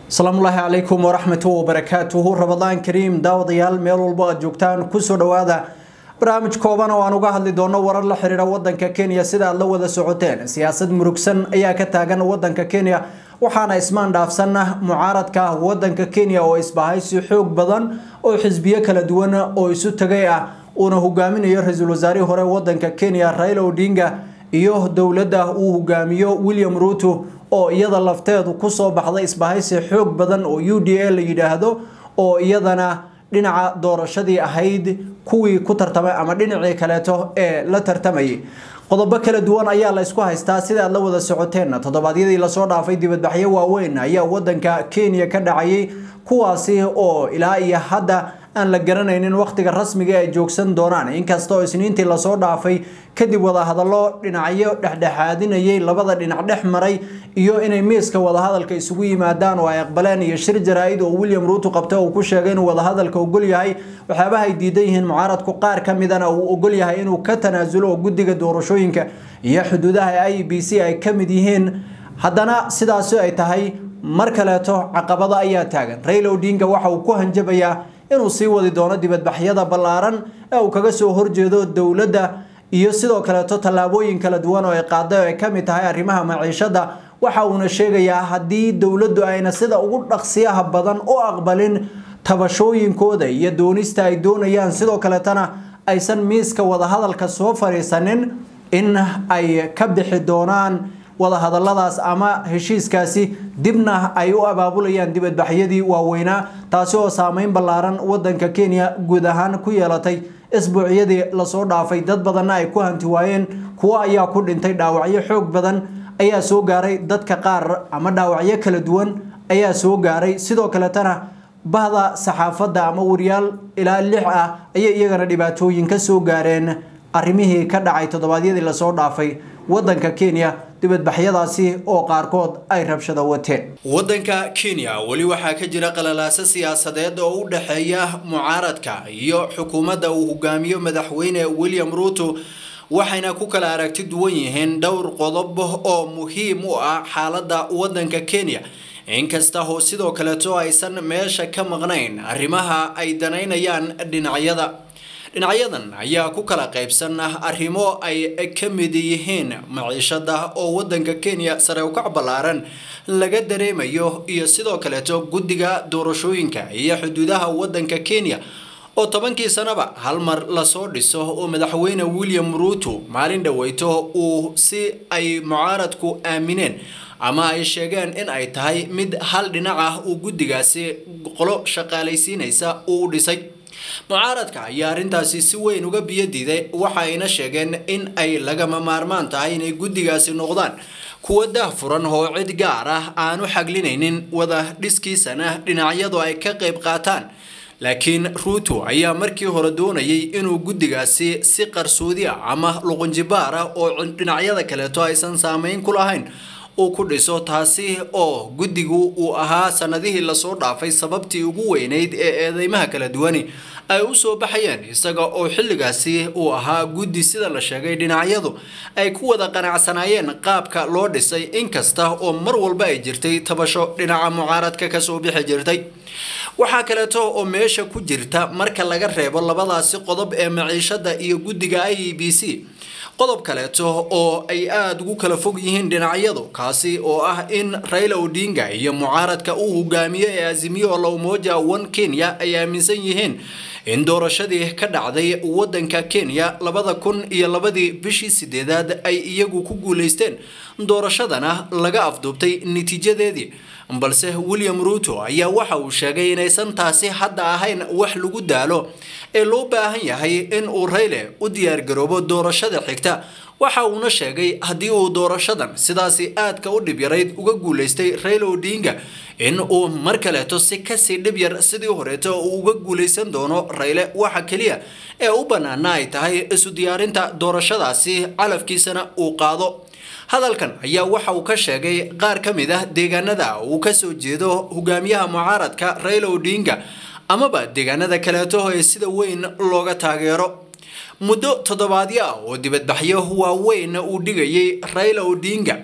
asalaamullaahi calaykum waraxmatu wabarakaatuhu rabadaan kariim daawadayaal meel walbo aad joogtaan kusoo dhowaada barnaamij kooban oo aan uga hadli doono warar la xiriira wadanka kenya sida aad la wada socoteen siyaasad murugsan ayaa ka taagan wadanka kenya waxaana ismaan dhaafsan mucaaradka wadanka kenya oo isbahaysi xoog badan oo xisbiyo kala duwan oo isu tagay ah uuna hogaaminayo ra-iisul wasaarihii hore wadanka kenya raila odinga iyo dowladda uu hogaamiyo william ruto oo iyada lafteedu kusoo baxday isbahaysi xoog badan oo u d a la yidhaahdo oo iyadana dhinaca doorashadii ahayd kuwii ku tartamay ama dhinacii kaleeto ee la tartamayay qodobo kala duwan ayaa la isku haystaa sida aad la wada socoteen toddobaadyadii lasoo dhaafay dibadbaxyo waaweyn ayaa wadanka kenya ka dhacayay kuwaasi oo ilaa iyo hadda aan la garanaynin wakhtiga rasmiga ay joogsan doonaan inkasta oo isniintii lasoo dhaafay kadib wadahadallo dhinacyo dhexdhexaadinayay labada dhinac dhex maray iyo inay miiska wadahadalka isugu yimaadaan oo ay aqbaleen iyo shir jaraa-id oo william ruuto qabta uu ku sheegay inuu wadahadalka ogol yahay waxyaabaha ay diidan yihiin mucaaradku qaar ka midana uu ogol yahay inuu ka tanaasulo oo guddiga doorashooyinka iyo xuduudaha i b c ay ka mid yihiin haddana sidaasi ay tahay mar kaleeto caqabado ayaa taagan raila odinga waxa uu ku hanjabayaa inuu sii wadi doono dibadbaxyada ballaaran ee uu kaga soo horjeedo dowladda iyo sidoo kaleeto tallaabooyin kala duwan oo ay qaaday oo ay ka mid tahay arrimaha maciishada waxa uuna sheegayaa haddii dowladdu ayna sida ugu dhaqsiyaha badan u aqbalin tabashooyinkooda iyo doonista ay doonayaan sidoo kaleetana aysan miiska wadahadalka soo fadhiisanin in ay ka bixi doonaan wadahadaladaas ama heshiiskaasi dibna ay u abaabulayaan dibadbaxyadii waaweynaa taasi oo saameyn ballaaran wadanka kenya guud ahaan ku yeelatay isbuucyadii lasoo dhaafay dad badanna ay ku hanti waayeen kuwo ayaa ku dhintay dhaawacyo xoog badan ayaa soo gaaray dadka qaar ama dhaawacyo kala duwan ayaa soo gaaray sidoo kaletana bahda saxaafadda ama wariyaal ilaa lix ah ayay iyagana dhibaatooyin ka soo gaareen arrimihii ka dhacay toddobaadyadii lasoo dhaafay wadanka kenya dibadbaxyadaasi oo qaarkood ay rabshada wateen wadanka kenya weli waxaa ka jira qalalaaso siyaasadeed oo u dhexeeya mucaaradka iyo xukuumadda uu hogaamiyo madaxweyne william ruto waxayna ku kala aragti duwan yihiin dhowr qodob oo muhiim u ah xaaladda wadanka kenya inkasta oo sidoo kaleeto aysan meesha ka maqnayn arrimaha ay danaynayaan dhinacyada dhinacyadan ayaa ku kala qaybsan arrimo ay ka mid yihiin maciishada oo wadanka kenya sare ukac ballaaran laga dareemayo iyo sidoo kaleeto guddiga doorashooyinka iyo xuduudaha wadanka kenya oo tobankii sanaba hal mar lasoo dhiso oo madaxweyne william ruto maalin dhaweyto uu si ay mucaaradku aamineen ama ay sheegeen in ay tahay mid hal dhinac ah uu guddigaasi qolo shaqaalaysiinaysa uu dhisay mucaaradka ayaa arrintaasi si weyn uga biyadiiday waxa ayna sheegeen in ay lagama maarmaan tahay inay guddigaasi noqdaan kuwa daahfuran oo cid gaar ah aanu xaglinaynin wada dhiskiisana dhinacyadu ay ka qayb qaataan laakiin ruuto ayaa markii hore doonayay inuu guddigaasi si qarsoodi ah ama luqunjibaar ah oo dhinacyada kaleeto aysan saameyn ku lahayn uu ku dhiso taasi oo guddigu uu ahaa sanadihii lasoo dhaafay sababtii ugu weyneyd ee eedeymaha kala duwani ay u soo baxayeen isaga oo xilligaasi uu ahaa guddi sida la sheegay dhinacyadu ay ku wada qanacsanaayeen qaabka loo dhisay inkasta oo mar walba ay jirtay tabasho dhinaca mucaaradka kasoo bixi jirtay waxaa kaleeto oo meesha ku jirta marka laga reebo labadaasi qodob ee maciishada iyo guddiga i e b c qodob kaleeto oo ay aada ugu kala fog yihiin dhinacyadu kaasi oo ah in raila odinga iyo mucaaradka uu hogaamiyo ee azimiyo la umoja one kenya ay aaminsan yihiin in doorashadii ka dhacday wadanka kenya labada kun iyo labadii bishii sideedaad ay iyagu ku guuleysteen doorashadana laga afduubtay natiijadeedii balse william ruto ayaa waxa uu sheegay inaysan taasi hadda ahayn wax lagu daalo ee loo baahan yahay in uu rayle u diyaargaroobo doorashada xigta waxa uuna sheegay haddii uu doorashadan sidaasi aadka u dhib yarayd uga guuleystay raila odinga in uu mar kaleeto si kasii dhib yar sidii horeeto uu uga guuleysan doono rayle waxa keliya ee u bannaana ay tahay isu diyaarinta doorashadaasi calafkiisana uu qaado hadalkan ayaa waxa uu ka sheegay qaar ka mid ah deegaanada uu kasoo jeedo hogaamiyaha mucaaradka raila odinga amaba deegaanada kaleeto ee sida weyn looga taageero muddo toddobaadyo ah oo dibadbaxyo waaweyn uu dhigayay raila odinga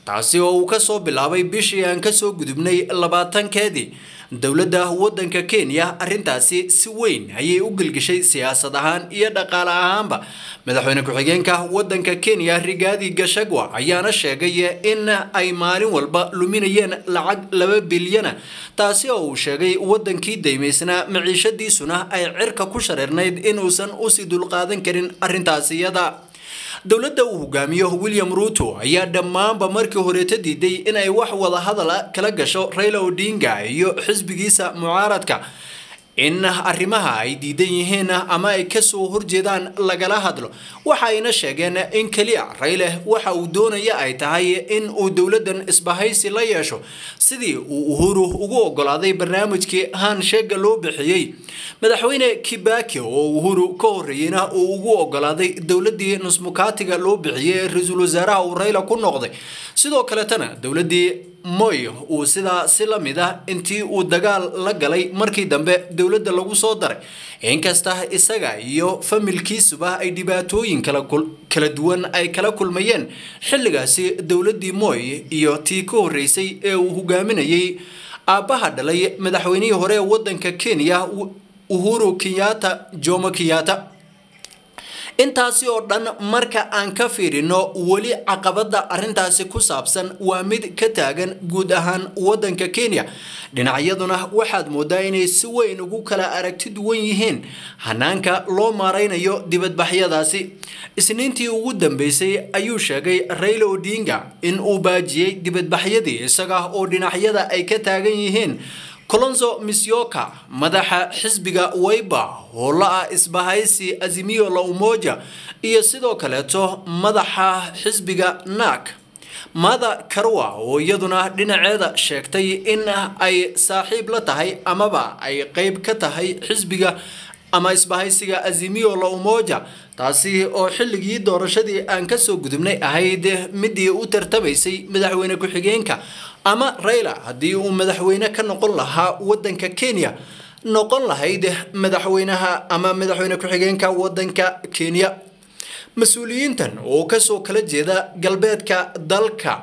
taasi oo uu kasoo bilaabay bishii aan kasoo gudubnay labaatankeedii dowladda waddanka kenya arrintaasi si weyn ayay u gelgishay siyaasad ahaan iyo dhaqaale ahaanba madaxweyne ku-xigeenka waddanka kenya rigaadi gashagwa ayaana sheegay in ay maalin walba luminayeen lacag laba bilyana taasi oo uu sheegay waddankii daymaysnaa maciishadiisuna ay cirka ku shareernayd inuusan usii dulqaadan karin arrintaasi iyada dowladda uu hogaamiyo william ruuto ayaa dhammaanba markii horeeta diiday inay wax wada hadala kala gasho raila odinga iyo xisbigiisa mucaaradka in arrimaha ay diidan yihiin ama ay kasoo horjeedaan lagala hadlo waxa ayna sheegeen in keliya rayle waxa uu doonaya ay tahay in uu dowladdan isbahaysi la yeesho sidii uu uhuru ugu ogolaaday barnaamijkii hansheega loo bixiyey madaxweyne kibaki oo uhuru ka horreeyeyna uu ugu ogolaaday dowladii nusmukaatiga loo bixiyey ee ra-iisul wasaaraha uu rayla ku noqday sidoo kaletana dowladii moy uu sidaa si la mid ah intii uu dagaal la galay markii dambe dowladda lagu soo daray inkasta isaga iyo familkiisuba ay dhibaatooyin kala duwan ay kala kulmayeen xilligaasi dowladii moy iyo tii ka horreysay ee uu hogaaminayay aabbaha dhalay madaxweynihii hore ee waddanka kenya uhuru kenyatta jomo kenyatta intaasi oo dhan marka aan ka fiirino weli caqabada arintaasi ku saabsan waa mid ka taagan guud ahaan wadanka kenya dhinacyaduna waxaad moodaa inay si weyn ugu kala aragti duwan yihiin hanaanka loo maaraynayo dibadbaxyadaasi isniintii ugu dambeysay ayuu sheegay raila odinga in uu baajiyey dibadbaxyadii isaga oo dhinacyada ay ka taagan yihiin colonzo misyoka madaxa xisbiga wayba hoola ah isbahaysi azimio la umoja iyo sidoo kaleeto madaxa xisbiga nak mada karwa oo iyaduna dhinaceeda sheegtay in ay saaxiib la tahay amaba ay qeyb ka tahay xisbiga ama isbahaysiga azimio la umoja taasi oo xilligii doorashadii aan kasoo gudubnay ahayd midii u tartamaysay madaxweyne ku-xigeenka ama rayla haddii uu madaxweyne ka noqon lahaa wadanka kenya noqon lahayd madaxweynaha ama madaxweyne ku-xigeenka wadanka kenya mas-uuliyiintan oo kasoo kala jeeda galbeedka dalka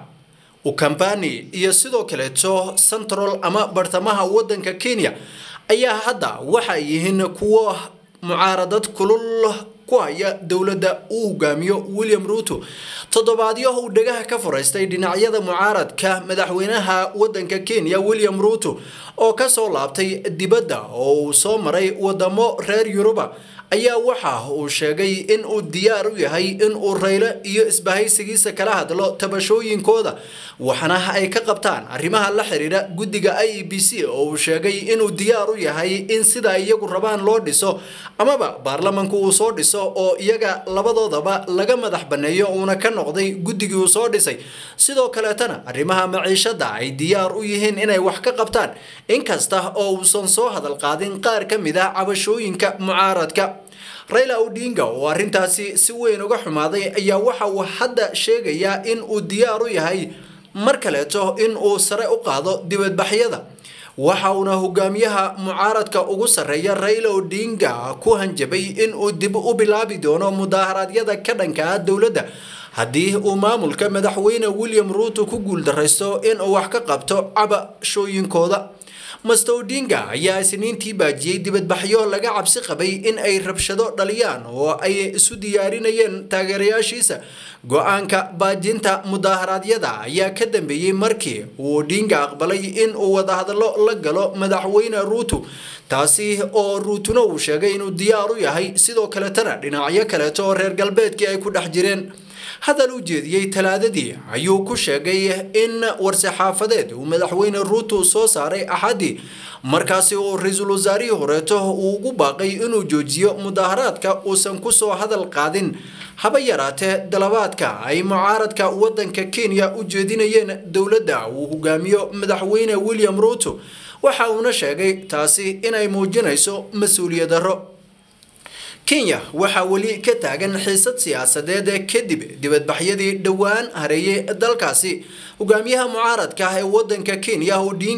ukambani iyo sidoo kaleeto central ama bartamaha wadanka kenya ayaa hadda waxay yihiin kuwo mucaaradad kulul ku haya dowladda uu hogaamiyo william ruuto toddobaadyo uu dhagaha ka furaystay dhinacyada mucaaradka madaxweynaha wadanka kenya william ruuto oo kasoo laabtay dibadda oo uu soo maray wadamo reer yuruba ayaa waxa uu sheegay in uu diyaar u yahay in uu rayle iyo isbahaysigiisa kala hadlo tabashooyinkooda waxna ay ka qabtaan arrimaha la xiriira guddiga i e b c oo uu sheegay inuu diyaar u yahay in sida iyagu rabaan loo dhiso amaba baarlamanku uu soo dhiso oo iyaga labadoodaba laga madax banneeyo uuna ka noqday guddigii uu soo dhisay sidoo kaleetana arrimaha maciishada ay diyaar u yihiin inay wax ka qabtaan inkasta oo uusan soo hadal qaadin qaar ka mid ah cabashooyinka mucaaradka rayla odinga oo arrintaasi si weyn uga xumaaday ayaa waxa uu hadda sheegayaa in uu diyaar u yahay mar kaleeto in uu sare u qaado dibadbaxyada waxa uuna hogaamiyaha mucaaradka ugu sarreeya rayla odinga ku hanjabay in uu dib u bilaabi doono mudaaharaadyada ka dhanka ah dowladda haddii uu maamulka madaxweyne william ruuto ku guuldaraysto inuu wax ka qabto cabashooyinkooda master odinga ayaa isniintii baajiyey dibadbaxyo laga cabsi qabay in ay rabshado dhaliyaan oo ay isu diyaarinayeen taageerayaashiisa go-aanka baajinta mudaaharaadyada ayaa ka dambeeyey markii uu odinga aqbalay in uu wadahadallo la galo madaxweyne ruuto taasi oo ruutuna uu sheegay inuu diyaar u yahay sidoo kaletana dhinacyo kaleeto oo reer galbeedkii ay ku dhex jireen hadal u jeediyey talaadadii ayuu ku sheegay in war-saxaafadeed uu madaxweyne ruuto soo saaray axadii markaasi oo ra-iisul wasaarihii horeeto uu ugu baaqay inuu joojiyo mudaharaadka uusan kusoo hadal qaadin haba yaraatee dalabaadka ay mucaaradka wadanka kenya u jeedinayeen dowladda uu hogaamiyo madaxweyne william ruuto waxa uuna sheegay taasi inay muujinayso mas-uuliyad darro kenya waxaa weli ka taagan xiisad siyaasadeed kadib dibadbaxyadii dhowaan hareeyay dalkaasi hogaamiyaha mucaaradka ah ee wadanka kenya odinga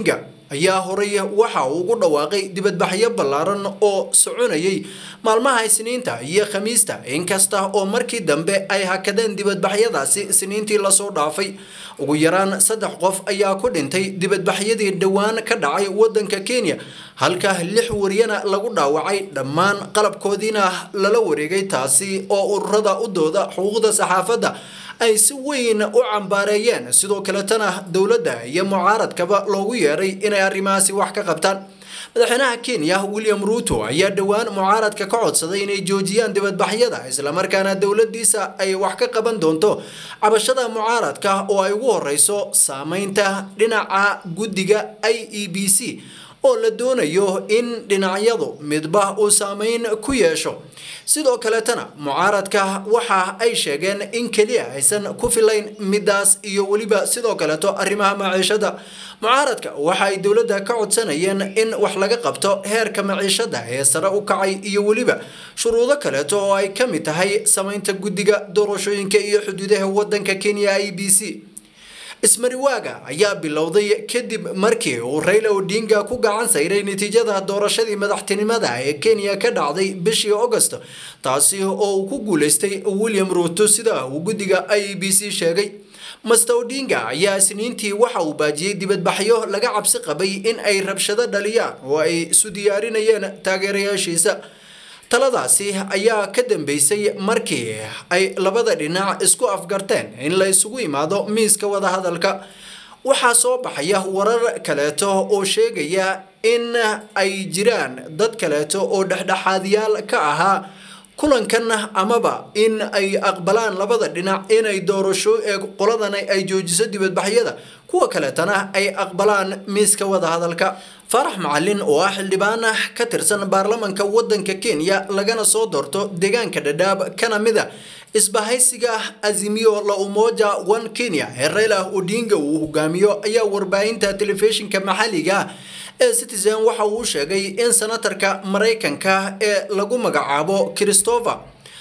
ayaa horay waxa uu ugu dhawaaqay dibadbaxyo ballaaran oo soconayay maalmaha isniinta iyo khamiista inkasta oo markii dambe ay hakadeen dibadbaxyadaasi isniintii lasoo dhaafay ugu yaraan saddex qof ayaa ku dhintay dibadbaxyadii dhowaan ka dhacay wadanka kenya halka lix wariyana lagu dhaawacay dhammaan qalabkoodiina lala wareegay taasi oo ururada u dooda xuquuqda saxaafadda ay si weyn u cambaareeyeen sidoo kaletana dowladda iyo mucaaradkaba loogu yeeray inay arrimahaasi wax ka qabtaan madaxweynaha kenya william ruuto ayaa dhowaan mucaaradka ka codsaday inay joojiyaan dibadbaxyada islamarkaana dowladiisa ay wax ka qaban doonto cabashada mucaaradka oo ay ugu horeyso saameynta dhinaca guddiga i e b c oo la doonayo in dhinacyadu midba uu saameyn ku yeesho sidoo kaletana mucaaradka waxa ay sheegeen in keliya aysan ku filayn midaas iyo weliba sidoo kaleeto arrimaha maciishada mucaaradka waxa ay dowladda ka codsanayeen in wax laga qabto heerka maciishada ee sare u kacay iyo weliba shuruudo kaleeto oo ay ka mid tahay samaynta guddiga doorashooyinka iyo xuduudaha wadanka kenya i b c ismariwaaga ayaa bilowday kadib markii uu Raila Odinga ku gacan sayray natiijada doorashadii madaxtinimada ee Kenya ka dhacday bishii August taasi oo uu ku guuleystay William Ruto sida uu guddiga IEBC sheegay Mr Odinga ayaa isniintii waxa uu baajiyay dibadbaxyo laga cabsi qabay in ay rabshado dhaliyaan oo ay isu diyaarinayeen taageerayaashiisa taladaasi ayaa ka dambeysay markii ay labada dhinac isku afgarteen in la isugu imaado miiska wadahadalka waxaa soo baxaya warar kaleeto oo sheegaya in ay jiraan dad kaleeto oo dhexdhexaadyaal ka ahaa kulankan amaba in ay aqbalaan labada dhinac inay doorasho ee qoladan ay joojiso dibadbaxyada kuwa kaleetana ay aqbalaan miiska wadahadalka farax macalin oo ah xildhibaan ka tirsan baarlamanka wadanka kenya lagana soo doorto deegaanka dhadhaab kana mid a isbahaysiga azimio la umoja one kenya ee raila odinga uu hogaamiyo ayaa warbaahinta telefishinka maxalliga ee citizen waxa uu sheegay in senatarka maraykanka ee lagu magacaabo christopher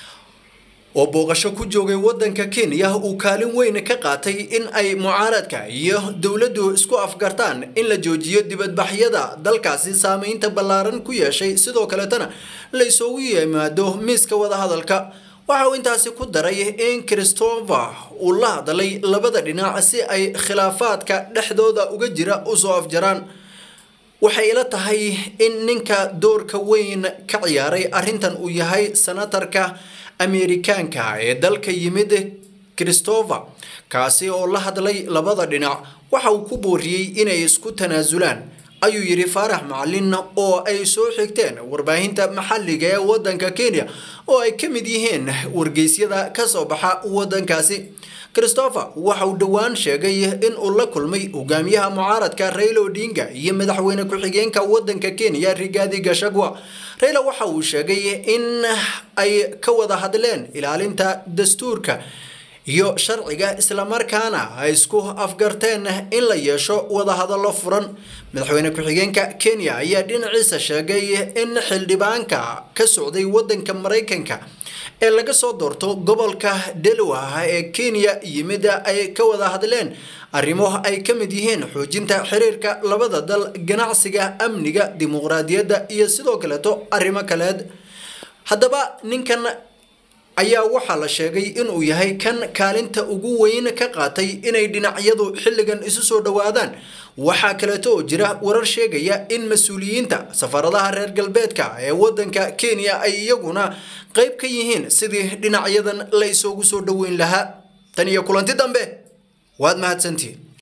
oo booqasho ku joogay wadanka kenya uu kaalin weyn ka qaatay in ay mucaaradka iyo dowladdu isku afgartaan in la joojiyo dibadbaxyada dalkaasi saameynta ballaaran ku yeeshay sidoo kaletana la isugu yimaado miiska wadahadalka waxa uu intaasi ku daray in christopher uu la hadlay labada dhinac si ay khilaafaadka dhexdooda uga jira usoo afjaraan waxay ila tahay in ninka doorka weyn ka ciyaaray arrintan uu yahay senatarka ameerikaanka ee dalka yimid christopher kaasi oo la hadlay labada dhinac waxa uu ku booriyey inay isku tanaasulaan ayuu yidhi faarax macalin oo ay soo xigteen warbaahinta maxalliga ee wadanka kenya oo ay ka mid yihiin wargeysyada ka soo baxa wadankaasi christopher waxa uu dhowaan sheegay in uu la kulmay hogaamiyaha mucaaradka raila odinga iyo madaxweyne ku-xigeenka wadanka kenya rigaadi gashagwa raila waxa uu sheegay in ay ka wada hadleen ilaalinta dastuurka iyo sharciga islamarkaana ay isku afgarteen in la yeesho wadahadallo furan madaxweyne ku-xigeenka kenya ayaa dhinaciisa sheegay in xildhibaanka ka socday wadanka maraykanka ee laga soo doorto gobolka delaware ee kenya yimid ay ka wada hadleen arrimo ay ka mid yihiin xoojinta xiriirka labada dal ganacsiga amniga dimuqraadiyadda iyo sidoo kaleeto arrimo kaleed haddaba ninkan ayaa waxaa la sheegay inuu yahay kan kaalinta ugu weyn ka qaatay inay dhinacyadu xilligan isu soo dhowaadaan waxaa kaleeto oo jira warar sheegaya in mas-uuliyiinta safaradaha reer galbeedka ee wadanka kenya ay iyaguna qayb ka yihiin sidii dhinacyadan la isugu soo dhoweyn lahaa tan iyo kulanti dambe waad mahadsantihiin